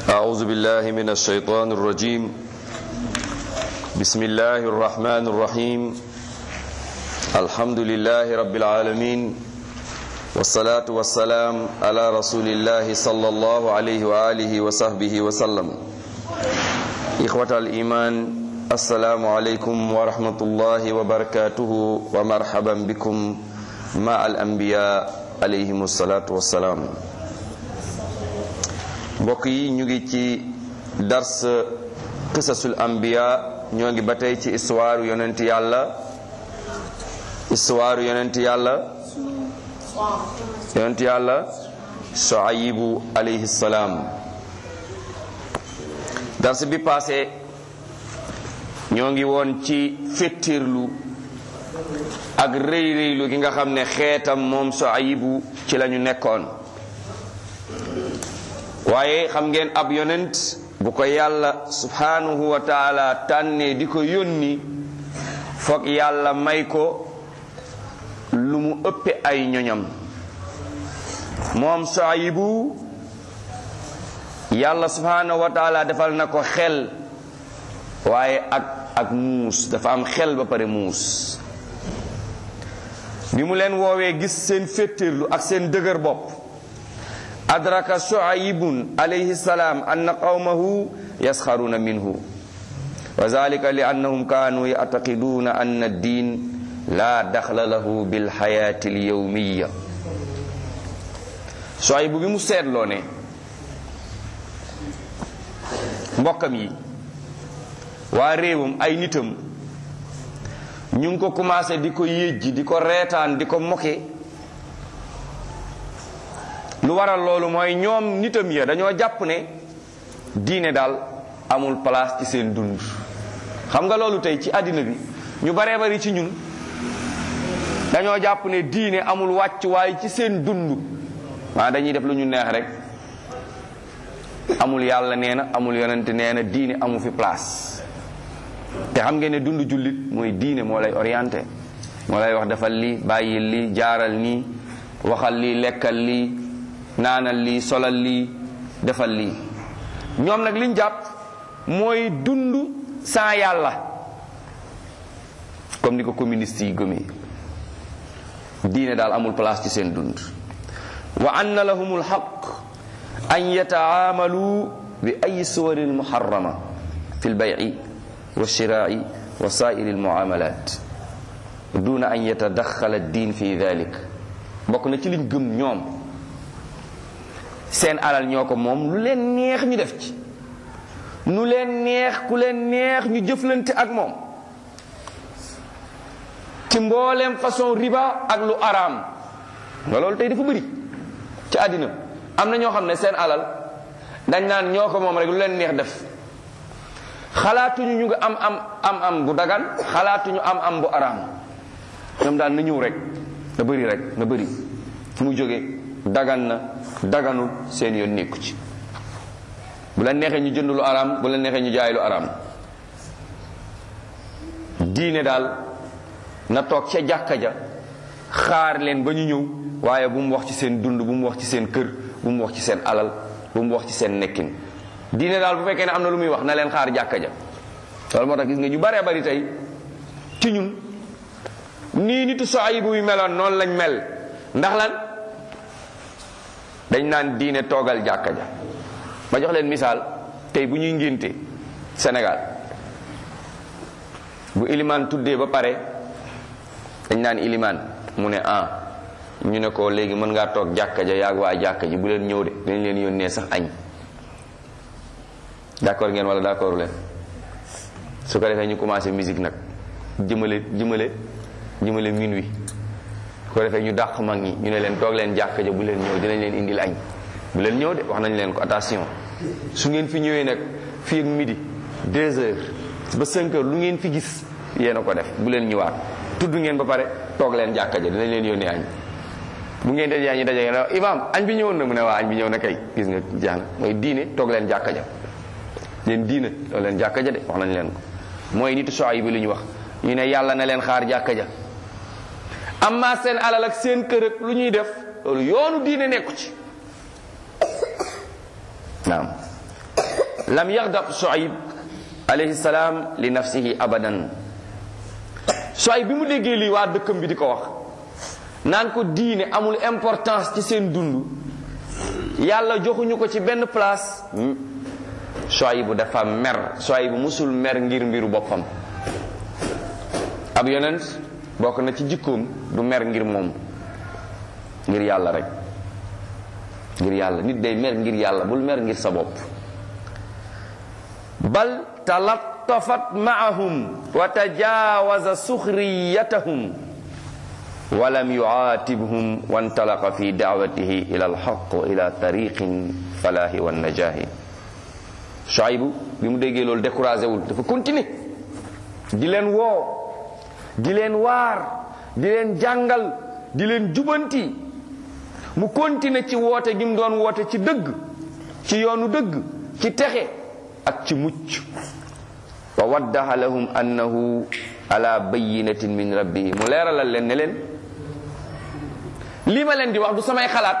أعوذ بالله من الشيطان الرجيم بسم الله الرحمن الرحيم الحمد لله رب العالمين والصلاة والسلام على رسول الله صلى الله عليه وآله وصحبه وسلم إخوة الإيمان السلام عليكم ورحمة الله وبركاته ومرحبا بكم مع الأنبياء عليهم الصلاة والسلام mbokk yi ñu ngi ci dars qisasul anbiya ñoo ngi ba tey ci histoire yonent yàlla histoire yonent yàlla yonent yàlla Shuaybu alayhi salaam dars bi passé ñoo ngi woon ci féttirlu ak rëy rëylu gi nga xam ne xeetam moom Shuaybu ci lañu nekkoon waaye xam ngeen ab yonent bu ko yàlla subhanahu wa taala tànnee di ko yónni foog yàlla may ko lu mu ëppe ay ñoñam moom Shuaybu yàlla subhanahu wa taala defal na ko xel waaye ak ak muus dafa am xel ba pare muus bi mu leen woowee gis seen féttirlu ak seen dëgër bopp adraka shuaybun alayhi salaam anna qawmahu yasxaruna minhu wa zalika li annahum kanu yactaqiduna anna ad-din la daxla lahu bil xayaati al-yawmiya shuaybu bi mu seetloo ne mbokkam yi waa réewam ay nitam ñu ngi ko commencé di ko yéjji di ko reetaan di ko moke lu waral loolu mooy ñoom nitam ya dañoo jàpp ne diine daal amul place ci seen dund xam nga loolu tey ci àddina bi ñu baree bari ci ñun dañoo jàpp ne diine amul wàcc waaye ci seen dund waa dañuy def lu ñu neex rek amul yàlla nee na amul yonent nee na diine amu fi place te xam ngeen ne dund jullit mooy diine moo lay orienté moo lay wax defal lii bàyyil lii jaaral nii waxal lii lekkal lii naanal lii solal lii defal lii ñoom nag liñ jàpp mooy dund sans yàlla comme ni ko communiste yi gëmee diine daal amul place ci seen dund wa anna lahum alxaq an yataamalu bi ay suwari almuharrama fi lbayi wa shiraai wa saairi almuamalat duna an yatadaxala ad-din fi dalik bokk na ci liñ gëm ñoom seen alal ñoo ko moom lu leen neex ñu def ci nu leen neex ku leen neex ñu jëflante ak moom ci mbooleem façon riba ak lu araam nga loolu tey dafa bëri ci àddina am na ñoo xam ne seen alal dañ naan ñoo ko moom rek lu leen neex def xalaatuñu ñu ngi am am am am bu dagan xalaatuñu am am bu araam ñoom daal na ñëw rek na bëri rek na bëri fu mu jógee dagan na daganul seen yoon nekku ci bu la neexee ñu jënd lu araam bu la neexee ñu jaay lu araam diine daal na toog ca jàkka ja xaar leen ba ñu ñëw waaye bu mu wax ci seen dund bu mu wax ci seen kër bu mu wax ci seen alal bu mu wax ci seen nekkin diine daal bu fekkee ne am na lu muy wax na leen xaar jàkka ja loolu moo tax gis nga ñu baree bari tey ci ñun nii nitu Shuaybu yu meloon noonu lañ mel ndax lan dañ naan diine toogal jàkka ja ma jox leen misaal tey bu ñuy ngénte Sénégal bu ilimaan tuddee ba pare dañ naan ilimaan mu ne ah ñu ne ko léegi mën ngaa toog jàkka ja yaag waa jàkka ji bu leen ñëw de dañ leen yónnee sax añ d'accord ngeen wala d'accord leen su ko defee ñu commencé musique nag jëmale jëmale jëmale minuit su ko defee ñu dàq mag ñi ñu ne leen toog leen jàkka ja bu leen ñëw dinañ leen indil añ bu leen ñëw de wax nañ leen ko attention su ngeen fi ñëwee nag fii ak midi deux heures ba cinq heures lu ngeen fi gis yéen a ko def bu leen ñëwaat tudd ngeen ba pare toog leen jàkka ja dinañ leen yónnee añ bu ngeen dajee ñu daje ngeen imaam añ bi ñëwoon na mu ne waa añ bi ñëw na kay gis nga jeex na mooy diine toog leen jàkka ja leen diine toog leen jàkka ja de wax nañ leen ko mooy nitu Shuayb bi lu ñu wax ñu ne yàlla na leen xaar jàkka ja amma seen alal ak seen kër ak lu ñuy def loolu yoonu diine nekku ci naam lam yaxdab Shuayb alayhi salaam li nafsihi abadan Shuayb bi mu déggee lii waa dëkkam bi di ko wax naan ko diine amul importance ci seen dund yàlla joxuñu ko ci benn place Shuayb bu dafa mer Shuayb bu musul mer ngir mbiru boppam ab yonent bokk na ci jikkoom du mer ngir moom ngir yàlla rek ngir yàlla nit day mer ngir yàlla bul mer ngir sa bopp bal talattafat maahum wa tajawaza suxriyatahum walam yuaatibhum wantalaqa fi daawatihi ila alxaq wa ila tariqin falaahi wa najaahi Shuaybu bi mu déggee loolu découragé wul dafa continuer di leen woo di leen waar di leen jàngal di leen jubanti mu continuer ci woote gi mu doon woote ci dëgg ci yoonu dëgg ci texe ak ci mucc wa waddaha lahum annahu ala bayinatin min rabbihi mu leeralal leen ne leen lii ma leen di wax du samay xalaat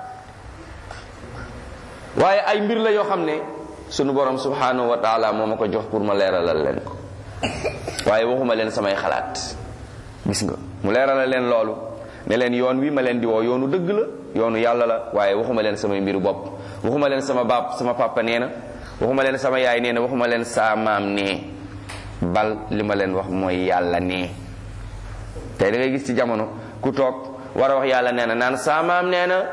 waaye ay mbir la yoo xam ne sunu borom subhanahu wa taala moo ma ko jox pour ma leeralal leen ko waaye waxuma leen samay xalaat gis nga mu leeralal leen loolu ne leen yoon wi ma leen di woo yoonu dëgg la yoonu yàlla la waaye waxuma leen samay mbiru bopp waxuma leen sama baab sama papa nee na waxuma leen sama yaay nee na waxuma leen saa maam nee bal li ma leen wax mooy yàlla nee tey da ngay gis ci jamono ku toog war a wax yàlla nee na naan saa maam nee na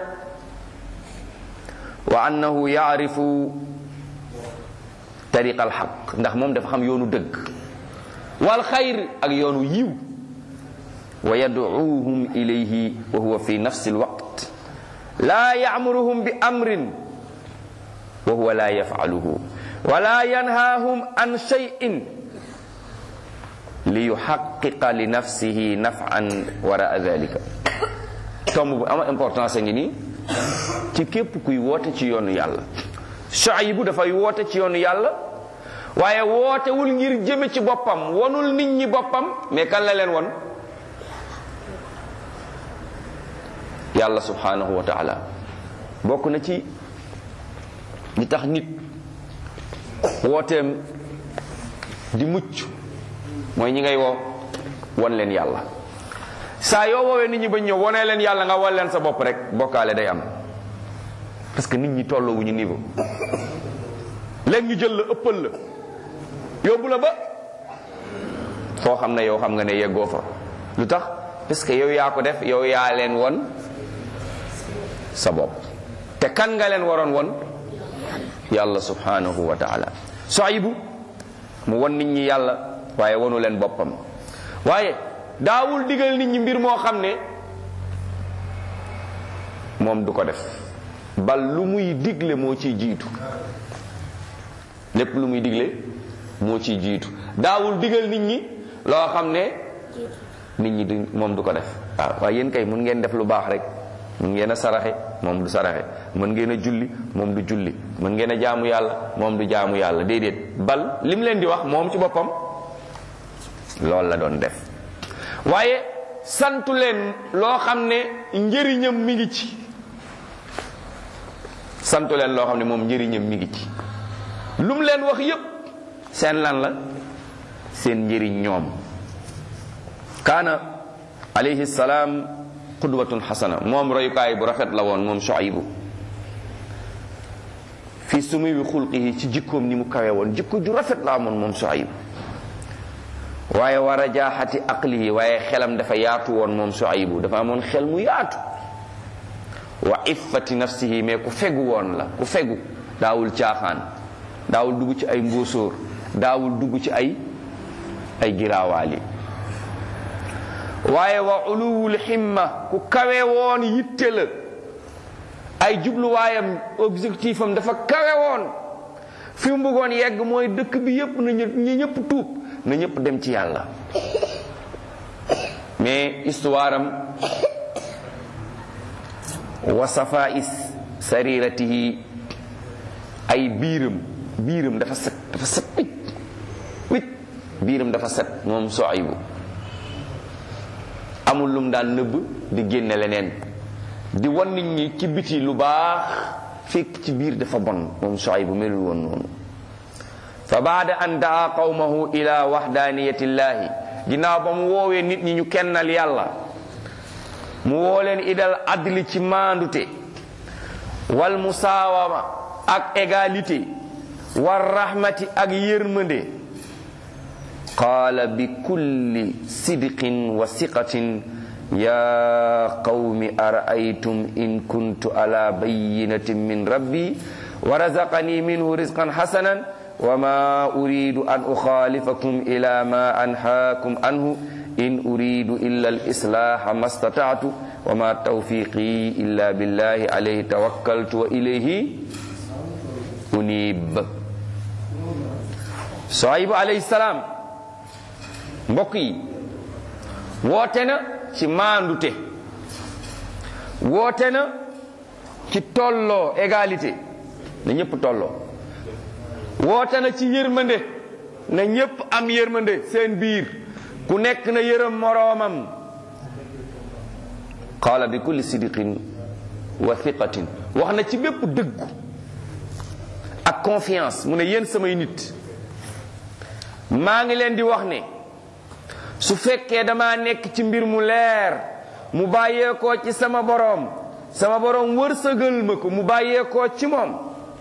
wa annahu yaarifu tariqa alxaq ndax moom dafa xam yoonu dëgg wal xayr ak yoonu yiw wa yadcuuhum ilayhi wa huwa fi nafsi alwaqt laa yaamuruhum bi amrin wa huwa laa yafcaluhu wala yanhaahum an cheyin li yuxaqiqa li nafsihi nafan waraa dalika tomb bu ama importance a ngi nii ci képp kuy woote ci yoonu yàlla Shuaybu dafay woote ci yoonu yàlla waaye wootewul ngir jëme ci boppam wonul nit ñi boppam mais kan la leen won yàlla subhanahu wa taala bokk na ci li tax nit wooteem di mucc mooy ñi ngay woo won leen yàlla saa yoo woowee nit ñi ba ñëw wonee leen yàlla nga won leen sa bopp rek bokkaale day am parce que nit ñi tolloowuñu niveau léegi ñu jël la ëppal la yóbbu la ba foo xam ne yow xam nga ne yeggoo fa lu tax parce que yow yaa ko def yow yaa leen won sa bopp te kan nga leen waroon won yàlla subhanahu wa taala Shuaybu mu won nit ñi yàlla waaye wonu leen boppam waaye daawul digal nit ñi mbir moo xam ne moom du ko def bal lu muy digle moo ciy jiitu lépp lu muy digle moo ciy jiitu daawul digal nit ñi loo xam ne nit ñi du moom du ko def waaw waaye yéen kay mun ngeen def lu baax rek mun ngeen a saraxe moom du saraxe mën ngeen a julli moom du julli mën ngeen a jaamu yàlla moom du jaamu yàlla déedéet bal lim leen di wax moom ci boppam loolu la doon def waaye santu leen loo xam ne njëriñam mi ngi ci santu leen loo xam ne moom njëriñam mi ngi ci lu mu leen wax yépp seen lan la seen njëriñ ñoom kaana alayhi salaam qudwatun xasana moom royukaay bu rafet la woon moom Shuaybu fi sumuwi xulqihi ci jikkoom ni mu kawe woon jikko ju rafet la amoon moom Shuaybu waaye war a jaaxati aqlihi waaye xelam dafa yaatu woon moom Shuaybu dafa amoon xel mu yaatu wa iffati nafsihi mais ku fegu woon la ku fegu daawul caaxaan daawul dugg ci ay mbóosóor daawul dugg ci ay ay giraawaali waaye wa uluwul himma ku kawe woon yitte la ay jubluwaayam objectif am dafa kawe woon fi mu bëggoon yegg mooy dëkk bi yépp na ñi ñëpp tuub na ñëpp dem ci yàlla mais histoire am wa safais sariratihi ay biiram biiram dafa set dafa set wicc wicc biiram dafa set moom Shuaybu amul lum daan nëbb di génne leneen di wan nit ñi ci biti lu baax fekk ci biir dafa bon moom Shuaybu melul woon noonu fa baada an daa qawmahu ila waxdaaniyati llahi ginnaaw ba mu woowee nit ñi ñu kennal yàlla mu woo leen idal adli ci maandute wal musaawama ak égalité war rahmati ak yërmande qaala bi kulli sidqin wa siqatin ya qawmi araaytum in kuntu ala bayinatin min rabbi wa razaqani minhu rizqan hasanan wa ma uridu an ukhalifakum ila ma anhaakum anhu in uridu illa al-islaha ma stata'tu wa ma tawfiqi illa billahi alayhi tawakkaltu wa ilayhi unib Suaybu alayhi salaam mbokk yi woote na ci maandute woote na ci tolloo égalité na ñëpp tolloo woote na ci yërmande na ñëpp am yërmande seen biir ku nekk na yërëm moroomam qaala bi kulli sidqin wa thiqatin wax na ci bépp dëggu ak confiance mu ne yéen samay nit maa ngi leen di wax ne su fekkee dama nekk ci mbir mu leer mu bàyyeekoo ci sama boroom sama boroom wërsëgal ma ko mu bàyyeekoo ci moom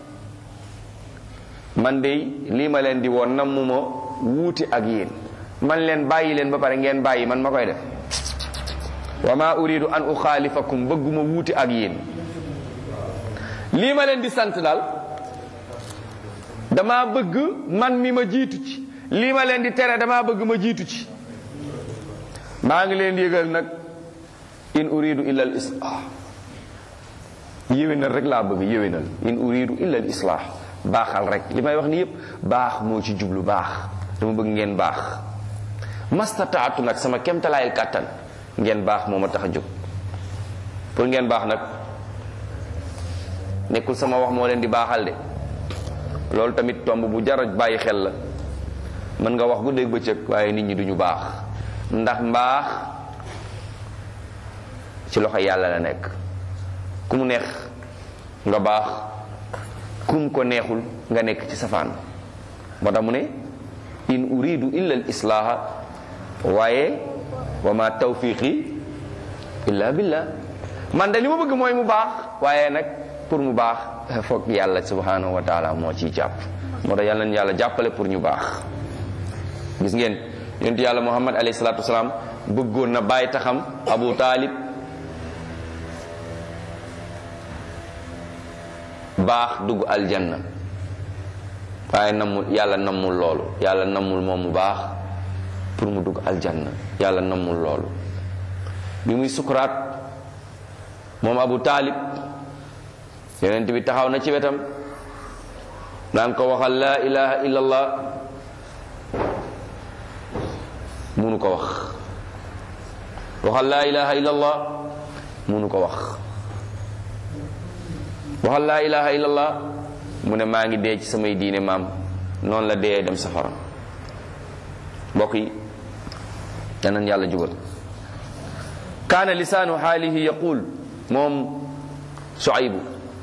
man de lii ma leen di woon nammuma wuuti ak yéen man leen bàyyi leen ba pare ngeen bàyyi man ma koy def wa ma uridu an uxaalifakum bëgguma wuuti ak yéen lii ma leen di sant daal dama bëgg man mi ma jiitu ci lii ma leen di tere dama bëgg ma jiitu ci maa ngi leen yëgal nag in uridu illa al islah yéwénal rek laa bëgg yéwénal in uridu illa al islah baaxal rek li may wax ni yépp baax moo ci jublu baax dama bëgg ngeen baax mastataatu nag sama kemtalaayal kàttan ngeen baax moo ma tax a jóg pour ngeen baax nag nekkul sama wax moo leen di baaxal de loolu tamit tomb bu jar a bàyyi xel la mën nga wax guddeeg bëccëg waaye nit ñi duñu baax ndax mbaax ci loxo yàlla la nekk ku mu neex nga baax kum ko neexul nga nekk ci safaan moo tax mu ne in uridu illa al islaaha waaye wa ma tawfiqi illa billah man de li ma bëgg mooy mu baax waaye nag pour mu baax foog yàlla subhanahu wa taala moo ciy jàpp moo tax yàlla na yàlla jàppale pour ñu baax gis ngeen yonent yàlla muhammad alayhi salaatu wasalaam bëggoon na bàyyi taxam abu taalib baax dugg aljanna waaye nammul yàlla nammul loolu yàlla nammul moom mu baax pour mu dugg aljanna yàlla nammul loolu bi muy sukuraat moom abu taalib yonent bi taxaw na ci wetam naan ko waxal laa ilaha illallah munu ko wax waxal laa ilaha illallah munu ko wax waxal laa ilaha illallah mu ne maa ngi dee ci samay diine maam noonu la dee dem safara mbokk yi danan yàlla jubal kaana lisaanu xaalihi yaqul moom Suaybu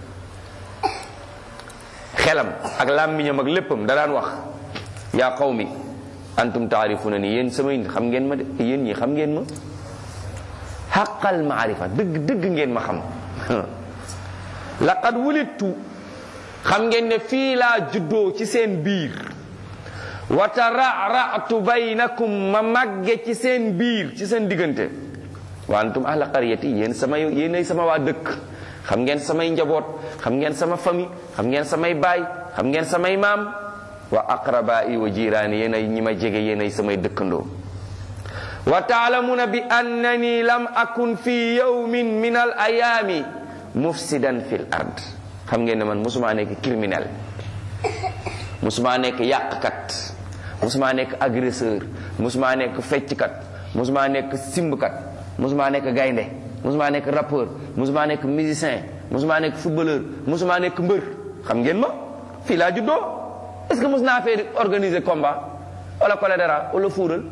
xelam ak làmmiñam ak léppam da daan wax yaa qawmi antum taarifuna ni yéen samay nit xam ngeen ma de yéen ñi xam ngeen ma xaqal maarifa dëgg dëgg ngeen ma xam laqad wulittu xam ngeen ne fii laa juddoo ci seen biir wa tara'ra'tu baynakum ma màgge ci seen biir ci seen diggante wa antum ahla qaryati yéen sama yéenay sama waa dëkk xam ngeen samay njaboot xam ngeen sama famille xam ngeen samay baay xam ngeen samay maam wa aqrabai wa jiraani yéenay ñi ma jege yéenay samay dëkkandoo wa taalamuna bi annani lam akun fi yawmin min al ayaami mufsidan fil ard xam ngeen ne man musuma nekk criminel musuma nekk yàqkat musuma nekk agresseur musuma nekk fecckat musuma nekk simbkat musuma nekk gaynde musuma nekk rappeur musuma nekk musicien musuma nekk footballeur musuma nekk mbër xam ngeen ma fii laa juddoo est-ce que mus naa fee organiser combat wala choléra wala fuural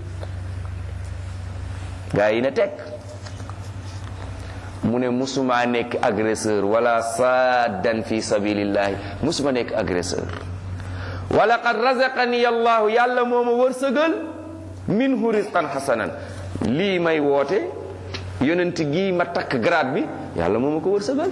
gaa yi ne teg mu ne musuma nekk agresseur wala saddan fi sabilillahi musuma nekk agresseur wa laqad razaqani allahu yàlla moo ma wërsëgal minhu risqan xasanan lii may woote yonent gii ma takk grade bi yàlla moo ma ko wërsëgal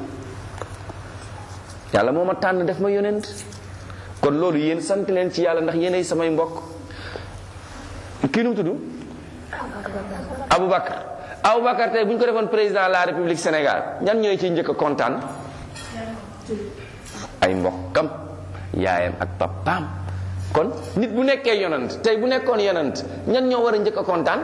yàlla moo ma tànn def ma yonent kon loolu yéen sant leen ci yàlla ndax yéenay samay mbokk kii nu mu tudd Aboubacar Aboubacar tey bu ñu ko defoon président de la République Sénégal ñan ñooy ciy njëkk a kontaan ay mbokkam yaayam ak papaam kon nit bu nekkee yonant tey bu nekkoon yonant ñan ñoo war a njëkk a kontaan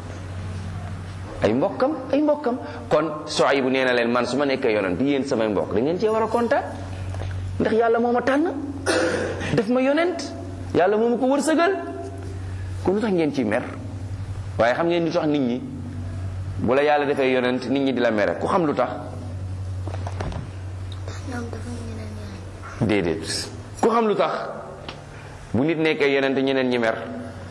ay mbokkam ay mbokkam kon Suaybu nee na leen man su ma nekkee yonant yéen samay mbokk da ngeen cee war a kontaan ndax yàlla moo ma tànn def ma yonent yàlla moo ma ko wërsëgal kon lu tax ngeen ciy mer waaye xam ngeen lu tax nit ñi bu la yàlla defee yonent nit ñi di la mere ku xam lu tax déedéet ku xam lu tax bu nit nekkee yonent ñeneen ñi mer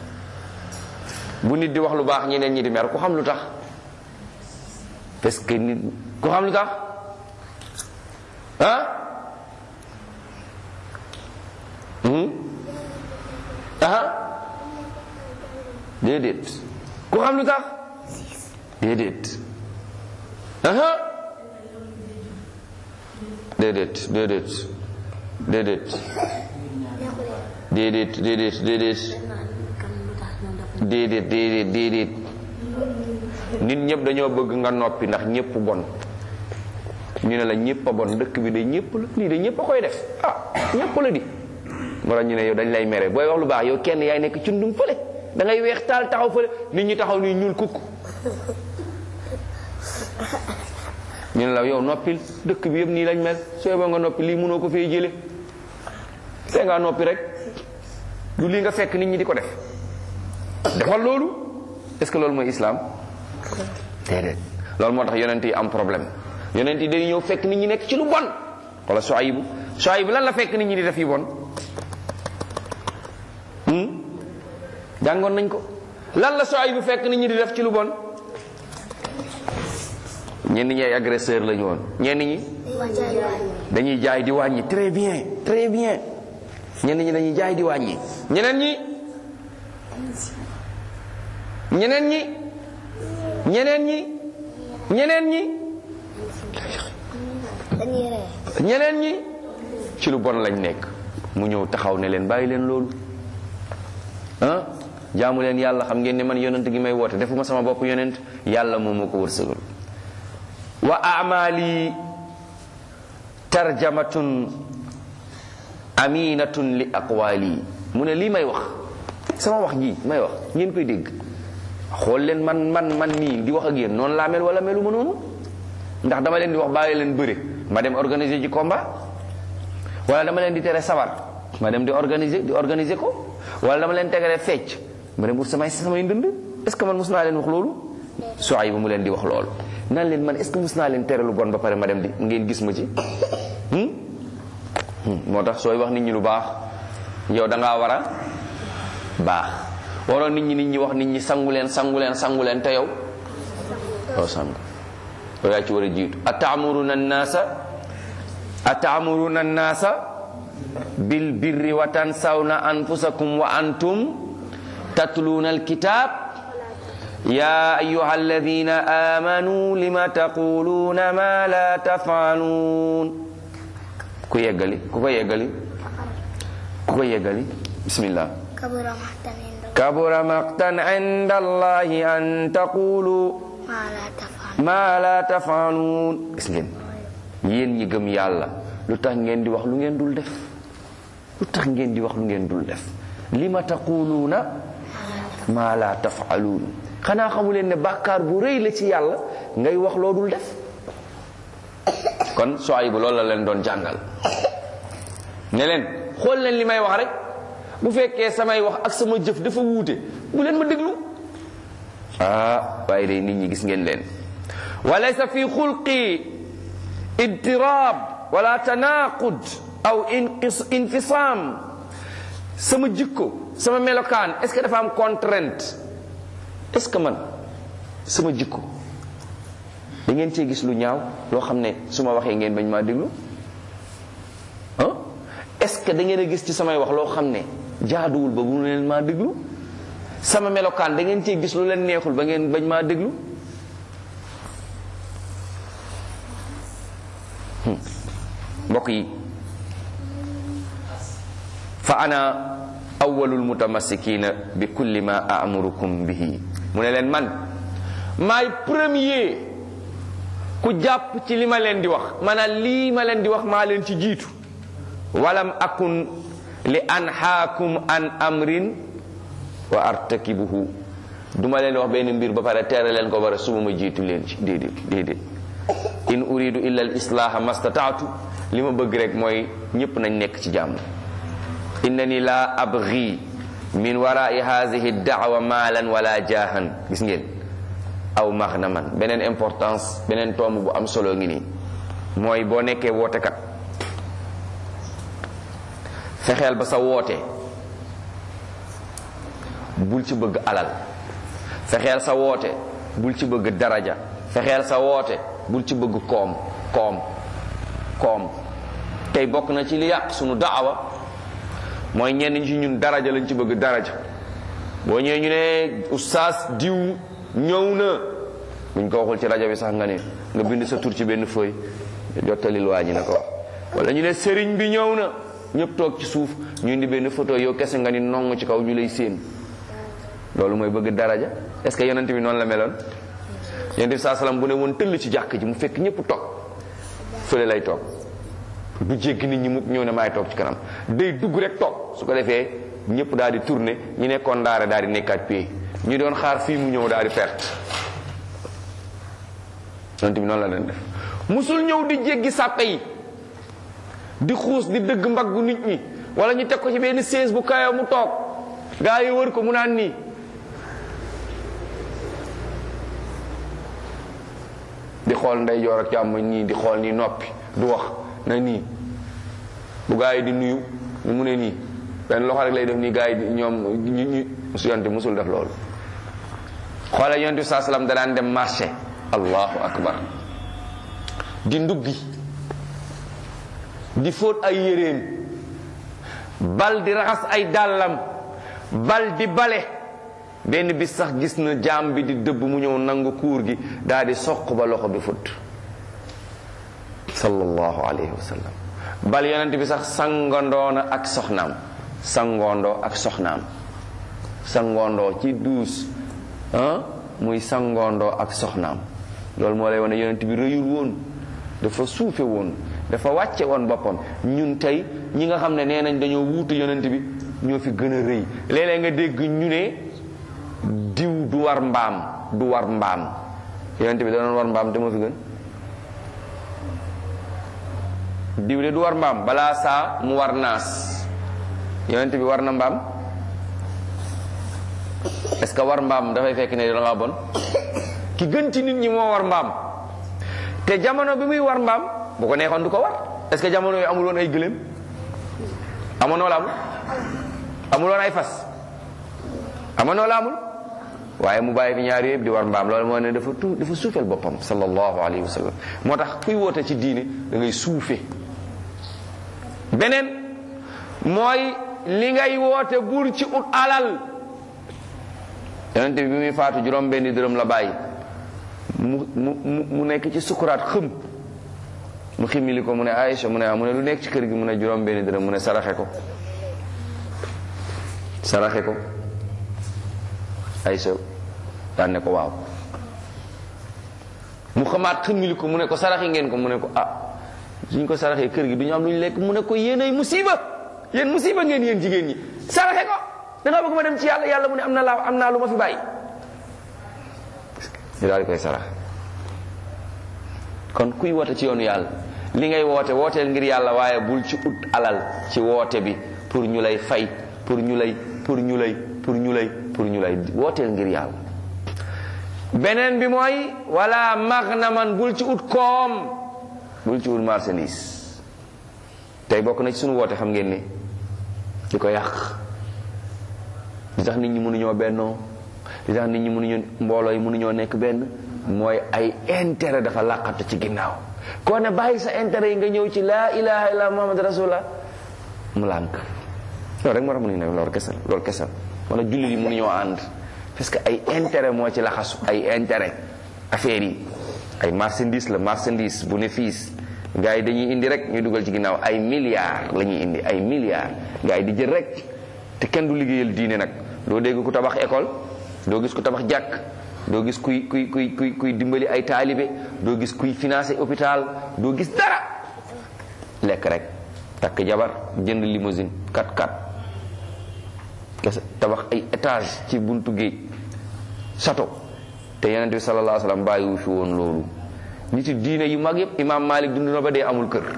bu nit di wax lu baax ñeneen ñi di mer ku xam lu tax parce que nit ku xam lu tax ah ah déedéet ku xam lu tax déedéet aha déedéet déedéet déedéet déedéet déedéet déedéet déedéet déedéet déedéet nit ñëpp dañoo bëgg nga noppi ndax ñëpp bon ñu ne la ñëpp a bon dëkk bi de ñëpp la lii de ñëpp a koy def ah ñëpp la di moo tax ñu ne yow dañ lay mere booy wax lu baax yow kenn yaay nekk cundum fële da ngay weex taal taxaw fële nit ñi taxaw nii ñuul kukk ñu ne la yow noppil dëkk bi yëpp nii lañ mel sooy ba nga noppi lii mënoo ko fee jële see ngaa noppi rek du lii nga fekk nit ñi di ko def defal loolu est ce que loolu mooy islam déedéet loolu moo tax yonent yi am problème yonent yi dañuy ñëw fekk nit ñi nekk ci lu bon wala Suaybu Suaybu lan la fekk nit ñi di def yu bon jàngoon nañ ko lan la Suaybu fekk nit ñi di def ci lu bon ñenn ñi ay agresseur lañu woon ñenn ñi dañuy jaay di wàññi très bien très bien ñenn ñi dañuy jaay di wàññi ñeneen ñi ñeneen ñi ñeneen ñi ñeneen ñi ñeneen ñi ci lu bon lañ nekk mu ñëw taxaw ne leen bàyyi leen loolu ah jaamu leen yàlla xam ngeen ne man yonent gi may woote defuma sama bopp yonent yàlla moom moo ko wërsëgal wa amali tarjamatun aminatun li aqwali mu ne lii may wax sama wax ji may wax ngeen koy dégg xool leen man man man nii di wax ak yéen noonu laa mel wala melu ma noonu ndax dama leen di wax bàyyi leen bëre ma dem organiser ji combat wala dama leen di tere sabar ma dem di organiser di organiser ko wala dama leen tegale fecc ma dem wut samay samay ndënd est ce que man mus naa leen wax loolu soay ba mu leen di wax loolu nan leen man est ce que mus naa leen tere lu bon ba pare ma dem di ngeen gis ma ci moo tax sooy wax nit ñi lu baax yow da ngaa war a baax waroon nit ñi nit ñi wax nit ñi sangu leen sangu leen sangu leen te yow doo sangu yow yaa ci war a jiitu ataamuruna annaasa ataamuruna annaasa bil birri wa tansawna anfusakum wa antum tatluuna alkitab ya ayuha alladina amanu lima taquluuna ma la tafaaluun ku yeggali ku ko yeggali ku ko yeggali bismillah kabura maqtan inda allahi an taqulu ma la tafaaluun gis ngeen yéen ñi gëm yàlla lu tax ngeen di wax lu ngeen dul def lu tax ngeen di wax lu ngeen dul def lima taquluuna ma la tafaaluun xanaa xamu leen ne bàkkaar bu rëy la ci yàlla ngay wax loo dul def kon soay bu loolu la leen doon jàngal ne leen xool leen li may wax rek bu fekkee samay wax ak sama jëf dafa wuute bu leen ma déglu ah waaye day nit ñi gis ngeen leen wa laysa fi xulqi idtirab wala tanaqud aw infisam sama jikko sama melokaan est ce que dafa am contrainte est ce que man sama jikko da ngeen cee gis lu ñaaw loo xam ne su ma waxee ngeen bañ maa déglu ah est-ce que da ngeen a gis ci samay wax loo xam ne jaaduwul ba bu leen maa déglu sama melokaan da ngeen cee gis lu leen neexul ba ngeen bañ maa déglu mbokk yi fa ana awwalul mutamassikina bi kulli ma amurukum bihi mu ne leen man maay premier ku jàpp ci li ma leen di wax maanaam lii ma leen di wax maa leen ci jiitu walam akun li anhaakum an amrin wa artakibuhu duma leen wax benn mbir ba pare teere leen ko bara suba ma jiitu leen ci déedéet déedéet in uridu illa al islaha mastataatu li ma bëgg rek mooy ñépp nañ nekk ci jàmm innani la abghi min warai hadhihi da'wa maalan wala jaahan gis ngeen aw maxnaman beneen importance beneen tomb bu am solo ngi nii mooy boo nekkee wootekat fexeel ba sa woote bul ci bëgg alal fexeel sa woote bul ci bëgg daraja fexeel sa woote bul ci bëgg koom koom koom tey bokk na ci li yàq sunu daawa mooy ñenn ñi ci ñun daraja lañ ci bëgg daraja boo ñëwee ñu ne oustaz diw ñëw na buñ ko waxul ci rajo bi sax nga ne nga bind sa tur ci benn feuille jottalil waa ji na ko wala ñu ne sëriñ bi ñëw na ñëpp toog ci suuf ñu indi benn photo yow kese nga ni nong ci kaw ñu lay séen loolu mooy bëgg daraja est-ce que yonent bi noonu la meloon yonent bi saa salaam bu ne woon tëll ci jàkk ji mu fekk ñëpp toog fële lay toog du jéggi nit ñi mukk ñëw ne maay toog ci kanam day dugg rek toog su ko defee ñëpp daal di tourner ñu nekkoon ndaare daal di nekkaat pied ñu doon xaar fii mu ñëw daal di perte yonent bi noonu la leen def musul ñëw di jéggi sàppe yi di xuus di dëgg mbaggu nit ñi wala ñu teg ko ci benn sées bu kayo mu toog gaa yi wër ko mu naan nii di xool ndeyjoor ak càmmoñ nii di xool nii noppi du wax na nii bu gaa yi di nuyu ñu mu ne nii benn loxo rek lay def nii gaa yi di ñoom ñu ñu musu yonte musul def loolu xoola yonte saa salaam da daan dem marché allahu akbar di nduggi di fóot ay yéreem bal di raxas ay dàllam bal di bale benn bis sax gis na jaam bi di dëbb mu ñëw nangu kuur gi daal di soq ba loxo bi fut sallallahu alayhi wa sallam bal yonent bi sax sangandoona ak soxnaam sangoondoo ak soxnaam sangoondoo ci duus ah muy sangoondoo ak soxnaam loolu moo lay wane yonent bi rëyul woon dafa suufe woon dafa wàcce woon boppam ñun tey ñi nga xam ne nee nañ dañoo wuutu yonent bi ñoo fi gën a rëy léeg-léeg nga dégg ñu ne diw du war mbaam du war mbaam yonent bi da doon war mbaam te moo fi gën diw de du war mbaam balaa saa mu war naas yonent bi war na mbaam est-ce que war mbaam dafay fekk ne da ngaa bon ki gën ci nit ñi moo war mbaam te jamono bi muy war mbaam bu ko neexoon du ko war est-ce que jamono yooyu amul woon ay gëléem amoon wala amul amul woon ay fas amoon wala amul waaye mu bàyyi fi ñaari yëpp di war mbaam loolu moo ne dafa tu dafa suufeel boppam sallallahu alayhi wa sallam moo tax kuy woote ci diine da ngay suufe beneen mooy li ngay woote bur ci ut alal yonente bi bi muy faatu juróom benni dërëm la bàyyi mu mu mu nekk ci sukuraat xëm mu ximmili ko mu ne Aïcha mu ne ah mu ne lu nekk ci kër gi mu ne juróom benni dërëm mu ne saraxe ko saraxe ko Aïcha daan ne ko waaw mu xamaat ximmili ko mu ne ko saraxe ngeen ko mu ne ko ah suñ ko saraxee kër gi du ñu am lu ñu lekk mu ne ko yéen ay musiba yéen musiba ngeen yéen jigéen ñi saraxe ko da nga bëgg ma dem ci yàlla yàlla mu ne am na laa am naa lu ma fi bàyyi ñu daal di koy sarax kon kuy woote ci yoonu yàlla li ngay woote wooteel ngir yàlla waaye bul ci ut alal ci woote bi pour ñu lay fay pour ñu lay pour ñu lay pour ñu lay pour ñu lay wooteel ngir yàlla beneen bi mooy wala magnaman bul ci ut koom bul ci ut marchandise tey bokk na ci suñu woote xam ngeen ni di ko yàq li tax nit ñi mënuñoo bennoo li tax nit ñi mënuñu mbooloo yi mënuñoo nekk benn mooy ay intérêt dafa làqatu ci ginnaaw koo ne bàyyi sa intérêt yi nga ñëw ci laa ilaha illa muhammad rasulullah mu lànk loolu rek moo tax mu ne loolu kese loolu kese wala jullit yi mënuñoo ànd parce que ay intérêt moo ci laxasu ay intérêt affaire yi ay marchandise la marchandise bu ne fiis gars yi dañuy indi rek ñu dugal ci ginnaaw ay milliards la ñuy indi ay milliards gars yi di jël rek te kenn du liggéeyal diine nag doo dégg ku tabax école doo gis ku tabax jàkk doo gis kuy kuy kuy kuy kuy dimbali ay taalibe doo gis kuy financé hôpital doo gis dara lekk rek takk jabar jënd limousine 4x4 kese tabax ay étage ci buntu géej château te yonent bi sallallahu alayhi wa sallam bàyyiwu fi woon loolu nit yi diine yu mag yëpp imaam Malik dund na ba dee amul kër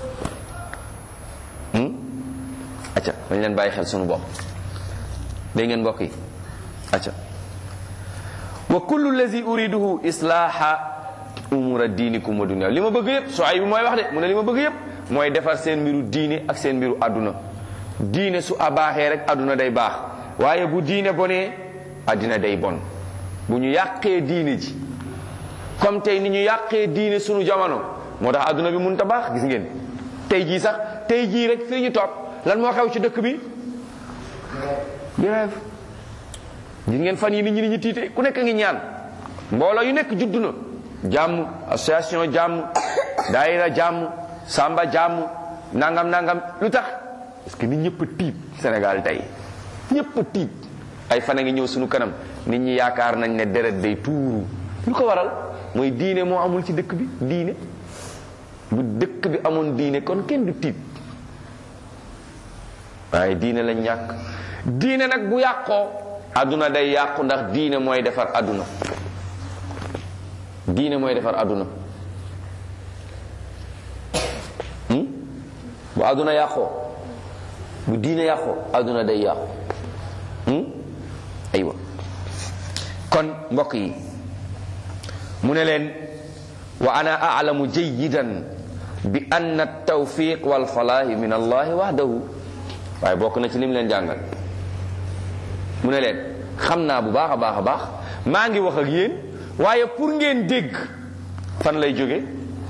acca dañ leen bàyyi xel sunu bopp dégg ngeen mbokk yi acca wa kullu lazi uriduhu islaaha umura diinikum wa dunya li ma bëgg yëpp soo ay bi mooy wax de mu ne li ma bëgg yëpp mooy defar seen mbiru diine ak seen mbiru àdduna diine su abaaxee rek àdduna day baax waaye bu diine bonee àddina day bon bu ñu yàqee diine ji comme tey ni ñu yàqee diine sunu jamono moo tax àdduna bi mun ta baax gis ngeen tey jii sax tey jii rek fii ñu toog lan moo xew ci dëkk bi grève gis ngeen fan yi nit ñi ni ñu tiite ku nekk ngi ñaan mbooloo yu nekk juddu na jàmm association jàmm daayira jàmm samba jàmm nangam nangam lu tax parce que nit ñëpp tiit Sénégal tey ñëpp tiit ay fan a ngi ñëw suñu kanam nit ñi yaakaar nañ ne deret day tuuru lu ko waral mooy diine moo amul ci dëkk bi diine bu dëkk bi amoon diine kon kenn du tiit waaye diine lañ ñàkk diine nag bu yàqoo àdduna day yàqu ndax diine mooy defar àdduna diine mooy defar àdduna bu àdduna yàqoo bu diine yàqoo àdduna day yàqu aywa kon mbokk yi mu ne leen wa ana a'lamu jayidan bi anna tawfiq wal falaahi min allahi wahdahu waaye bokk na ci lim leen jàngal mu ne leen xam naa bu baax a baax a baax maa ngi wax ak yéen waaye pour ngeen dégg fan lay jóge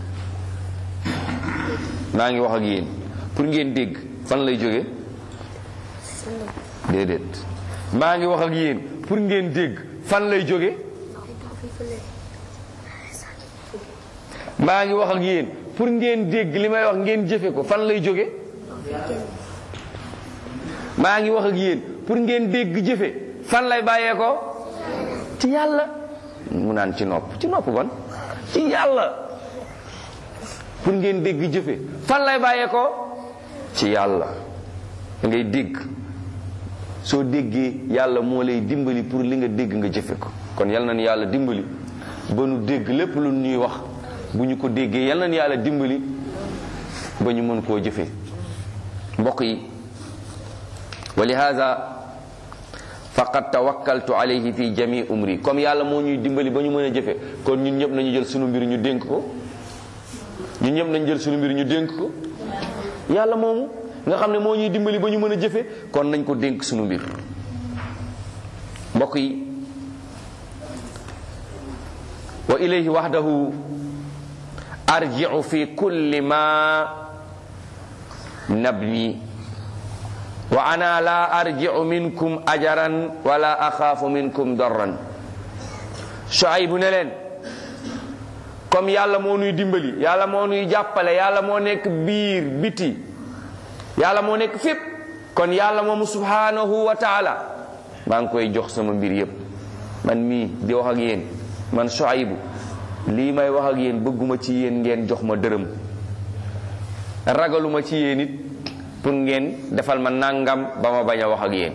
maa ngi wax ak yéen pour ngeen dégg fan lay jóge déedéet maa ngi wax ak yéen pour ngeen dégg fan lay jóge maa ngi wax ak yéen pour ngeen dégg li may wax ngeen jëfe ko fan lay jóge maa ngi wax ak yéen pour ngeen dégg jëfe fan lay bàyyee ko ci yàlla mu naan ci nopp ci nopp ban ci yàlla pour ngeen dégg jëfe fan lay bàyyee ko ci yàlla da ngay dégg soo déggee yàlla moo lay dimbali pour li nga dégg nga jëfe ko kon yal na ni yàlla dimbali ba nu dégg lépp lu ñuy wax bu ñu ko déggee yal na ni yàlla dimbali ba ñu mën koo jëfe mbokk yi wa lihaza faqad tawakkaltu alayhi fi jami umri comme yàlla moo ñuy dimbali ba ñu mën a jëfe kon ñun ñëpp nañu jël sunu mbir ñu dénk ko ñun ñëpp nañu jël sunu mbir ñu dénk ko yàlla moomu nga xam ne moo ñuy dimbali ba ñu mën a jëfe kon nañ ko dénk sunu mbir mbokk yi wa ilayhi wahdahu arji'u fi kulli ma nabni wa ana la arji'u minkum ajaran wala axaafu minkum darran Shuaybu ne leen comme yàlla moo nuy dimbali yàlla moo nuy jàppale yàlla moo nekk biir biti yàlla moo nekk fépp kon yàlla moomu subhanahu wa taala maa ngi koy jox sama mbir yépp man mii di wax ak yéen man Shuaybu lii may wax ak yéen bëgguma ci yéen ngeen jox ma dërëm ragaluma ci yéen it pour ngeen defal ma nangam ba ma bañ a wax ak yéen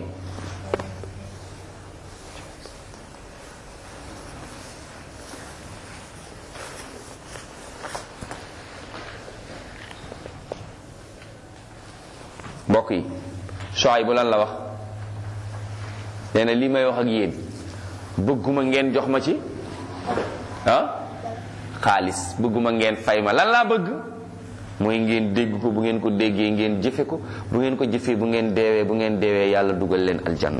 mbokk yi soay bu lan la wax nee na lii may wax ak yéen bëgguma ngeen jox ma ci ah xaalis bëgguma ngeen fay ma lan laa bëgg mooy ngeen dégg ko bu ngeen ko déggee ngeen jëfe ko bu ngeen ko jëfee bu ngeen deewee bu ngeen deewee yàlla dugal leen aljanna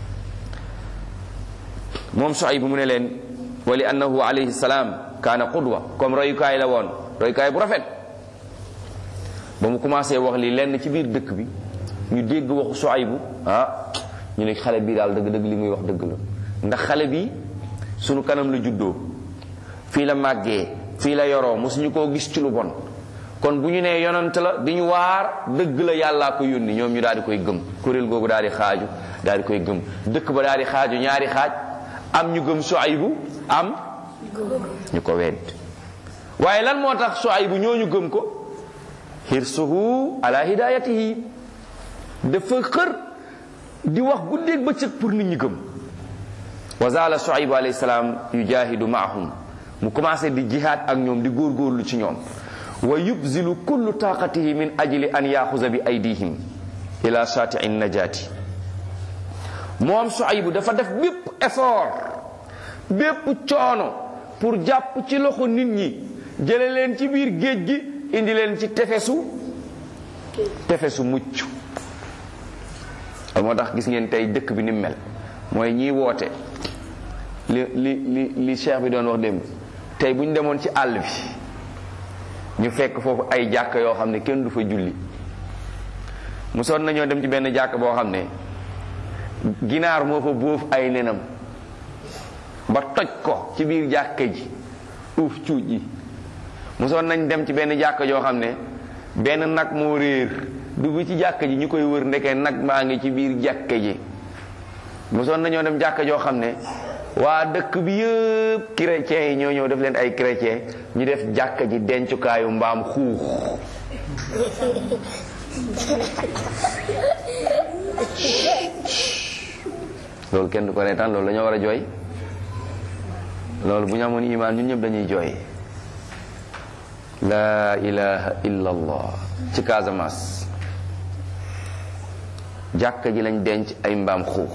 moom Shuayb bu mu ne leen wa li annahu alayhi salaam kaana qudwa comme royukaay la woon royukaay bu rafet ba mu commencé wax li lenn ci biir dëkk bi ñu dégg waxu Suaybu ah ñu ne xale bii daal dëgg-dëgg li muy wax dëgg la ndax xale bi sunu kanam la juddoo fii la màggee fii la yoroo mosuñu koo gis ci lu bon kon bu ñu nee yonant la di ñu waar dëgg la yàllaa ko yónni ñoom ñu daal di koy gëm kuréel googu daal di xaaju daal di koy gëm dëkk ba daal di xaaju ñaari xaaj am ñu gëm Suaybu am ñu ko wedd waaye lan moo tax Suaybu ñooñu gëm ko hirsuhu ala hidayatihi dafa xër di wax guddeeg bëccëg pour nit ñi gëm wa zala Suaybu alayhi salaam yujahidu maahum mu commencé di jihaad ak ñoom di góorgóorlu ci ñoom wa yubzilu kullu taqatihi min ajli an yaxuza bi aydihim ila shatii najaati moom Suaybu dafa def bépp effort bépp coono pour jàpp ci loxo nit ñi jële leen ci biir géej gi indi leen ci tefesu tefesu mucc moo tax gis ngeen tey dëkk bi ni mel mooy ñiy woote li li li li cheikh bi doon wax démb tey bu ñu demoon ci àll bi ñu fekk foofu ay jàkk yoo xam ne kenn du fa julli mosoon nañoo dem ci benn jàkk boo xam ne ginaar moo fa bóof ay nenam ba toj ko ci biir jàkka ji uuf cuuj yi mosoon nañ dem ci benn jàkka joo xam ne benn nag moo réer dugg ci jàkka ji ñu koy wër ndeke nag maa ngi ci biir jàkka ji mosoon nañoo dem jàkka joo xam ne waa dëkk bi yëpp chrétiens yi ñoo ñëw def leen ay chrétien ñu def jàkka ji dencukaayu mbaam xuux loolu kenn du ko reetaan loolu dañoo war a jooy loolu bu ñu amoon imaan ñun ñëpp dañuy jooy la ilaha illa allah ci Casamance jàkka ji lañ denc ay mbaam xuux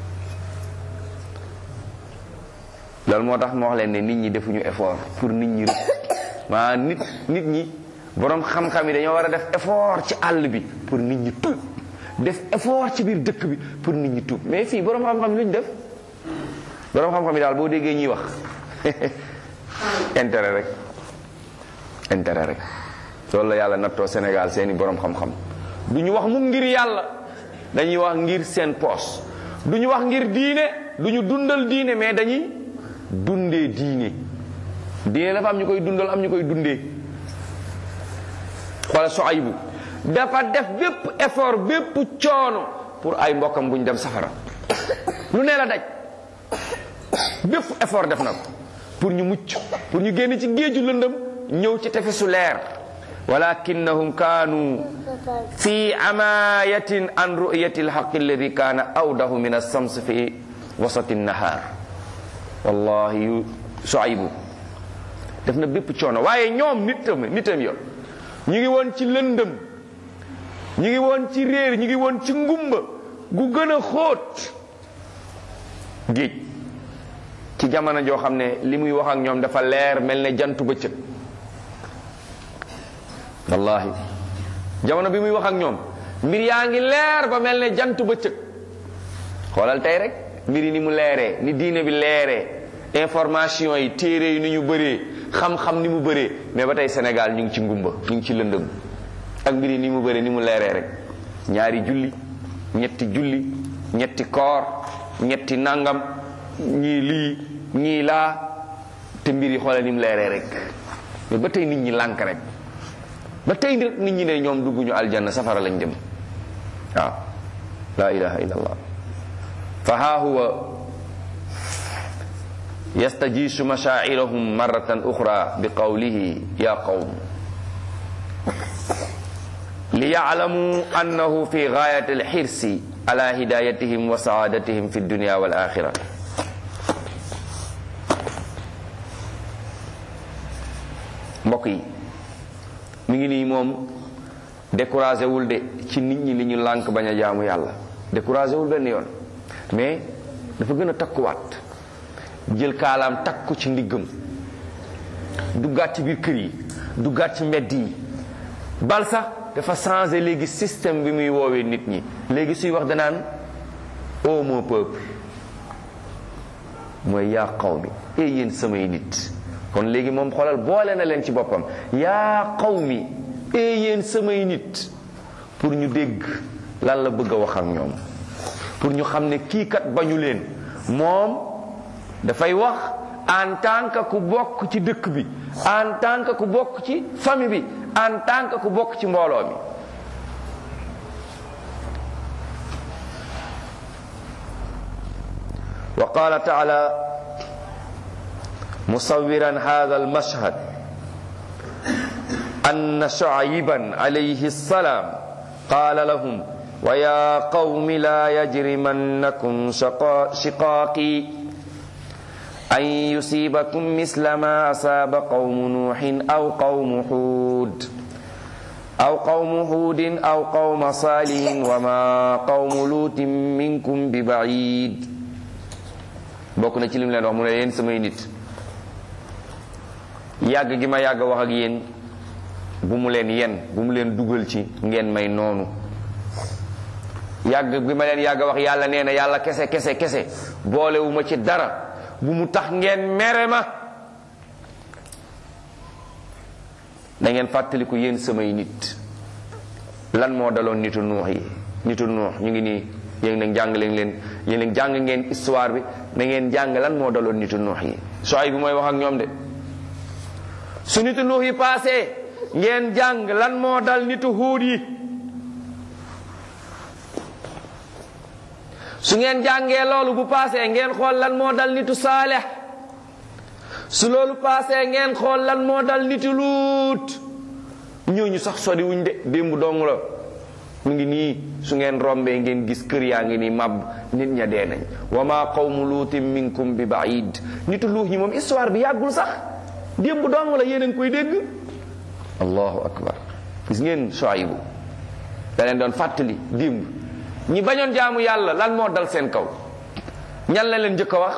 loolu moo tax ma wax leen ne nit ñi defuñu effort pour nit ñi rek maa nit nit ñi boroom xam-xam yi dañoo war a def effort ci àll bi pour nit ñi tuub def effort ci biir dëkk bi pour nit ñi tuub mais fii boroom xam-xam yi lu ñu def boroom xam-xam yi daal boo déggee ñuy wax intérêt rek intérêt rek loolu la yàlla nattoo Sénégal seeni boroom xam-xam du ñu wax mu ngir yàlla dañuy wax ngir seen poos du ñu wax ngir diine du ñu dundal diine mais dañuy dundee diine diine dafa am ñu koy dundal am ñu koy dundee wala Suaybu dafa def bépp effort bépp coono pour ay mbokkam bu ñu dem safara lu ne la daj bépp effort def na ko pour ñu mucc pour ñu génn ci géeju lëndëm ñëw ci tefesu leer walakinnahum kaanu fi amayatin an ru'yati alhaq alladi kaana awdahu min alsams fi wasati nahar wallahi yu Suaybu def na bépp coono waaye ñoom nitam nitam yo ñu ngi woon ci lëndëm ñu ngi woon ci réer ñu ngi woon ci ngumba gu gën a xóot géej ci jamono joo xam ne li muy wax ak ñoom dafa leer mel ne jantu bëccëg wallahi jamono bi muy wax ak ñoom mbir yaa ngi leer ba mel ne jantu bëccëg xoolal tey rek mbir yi ni mu leeree ni diine bi leeree information yi téere yi ni ñu bëree xam-xam ni mu bëree mais ba tey Sénégal ñu ngi ci ngumba ñu ngi ci lëndëm ak mbir yi ni mu bëree ni mu leeree rek ñaari julli ñetti julli ñetti koor ñetti nangam ñii lii ñii laa te mbir yi xoolal ni mu leeree rek mais ba tey nit ñi lànk rek ba tey nit ñi ne ñoom dugguñu aljanna safara lañ dem waaw la ilaha illa allah fa ha huwa yastajisu mashaa'irahum marratan ukhra bi qawlihi ya qawm liya'lamu annahu fi ghayati al-hirsi ala hidayatihim wa sa'adatihim fi dunya wal akhirah mbokk yi mi ngi nii moom découragé wul de ci nit ñi li ñu lànk bañ a jaamu yàlla découragé wul benn yoon mais dafa gën a takkuwaat jël kaalaam takku ci ndiggam duggaat ci biir kër yi duggaat ci mbedd yi bal sax dafa changé léegi système bi muy woowee nit ñi léegi suy wax danaan ô mon peuple mooy yaa qawmi e yéen samay nit kon léegi moom xoolal boole na leen ci boppam yaa qawmi e yéen samay nit pour ñu dégg lan la bëgg a wax ak ñoom pour ñu xam ne kii kat bañu leen moom dafay wax en tant que ku bokk ci dëkk bi en tant que ku bokk ci famille bi en tant que ku bokk ci mbooloo mi wa qala taala musawiran hadha almashhad أن شعيبا عليه السلام قال لهم ويا قوم لا يجرمنكم شقا شقاقي أن يصيبكم مثل ما أصاب قوم نوح أو قوم هود أو قوم هود أو قوم صالح وما قوم لوط منكم ببعيد bokk na ci lim leen wax mu ne yéen samay nit yàgg gi ma yàgg wax ak yéen bu mu leen yen bu mu leen dugal ci ngeen may noonu yàgg bi ma leen yàgg wax yàlla nee na yàlla kese kese kese boolewu ma ci dara bu mu tax ngeen mere ma da ngeen fàttaliku yéen samay nit lan moo daloon nitu nuux yi nitu nuux ñu ngi nii yéen nag jàng leen leen yéen nag jàng ngeen histoire bi na ngeen jàng lan moo daloon nitu nuux yi sooy bi mooy wax ak ñoom de su nitu nuux yi paasee ngeen jàng lan moo dal nitu huud yi su ngeen jàngee loolu bu paasee ngeen xool lan moo dal nitu saalex su loolu paasee ngeen xool lan moo dal nitu luut ñooñu sax sori wuñ de démb dong la mu ngi nii su ngeen rombee ngeen gis kër yaa ngi nii màbb nit ña dee nañ wa ma qawmu luutin minkum bi baid nitu luut ñi moom histoire bi yàggul sax démb dong la yéen a ngi koy dégg allahu akbar gis ngeen Shuaybu da leen doon fàttali démb ñi bañoon jaamu yàlla lan moo dal seen kaw ñan la leen njëkk a wax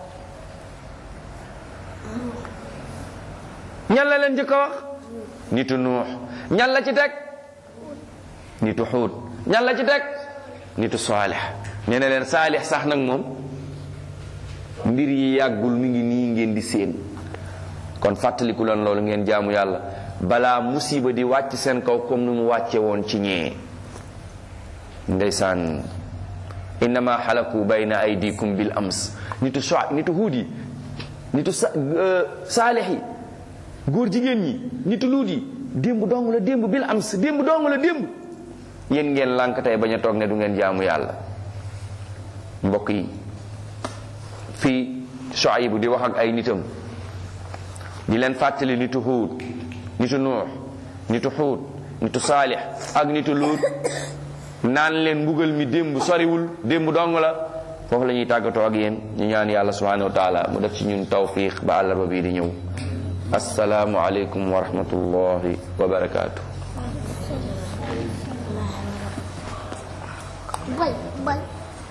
ñan la leen njëkk a wax nitu nuux ñan la ci teg nitu xuut ñan la ci teg nitu saalix ñu ne leen saalix sax nag moom mbir yi yàggul mi ngi nii ngeen di séen kon fàttaliku leen loolu ngeen jaamu yàlla balaa musiba di wàcc seen kaw comme ni mu wàcce woon ci ñee ndeysaan innama xalaku bayna aydikum bil ams nitu so nitu huud yi nitu sa saalix yi góor jigéen ñi nitu luut yi démb dong la démb bil ams démb dong la démb yéen ngeen lànk tey bañ a toog ne du ngeen jaamu yàlla mbokk yi fii Shuaybu di wax ak ay nitam di leen fàttali nitu huud nitu nuux nitu xuut nitu saalix ak nitu luut naan leen mbugal mi démb soriwul démb dong la foofu la ñuy tàggatoo ak yéen ñu ñaan yàlla subhanahu wa taala mu def ci ñun tawfiq ba àllarba bii di ñëw asalaamu aleykum wa rahmatullahi wa barakaatu Bye, bye.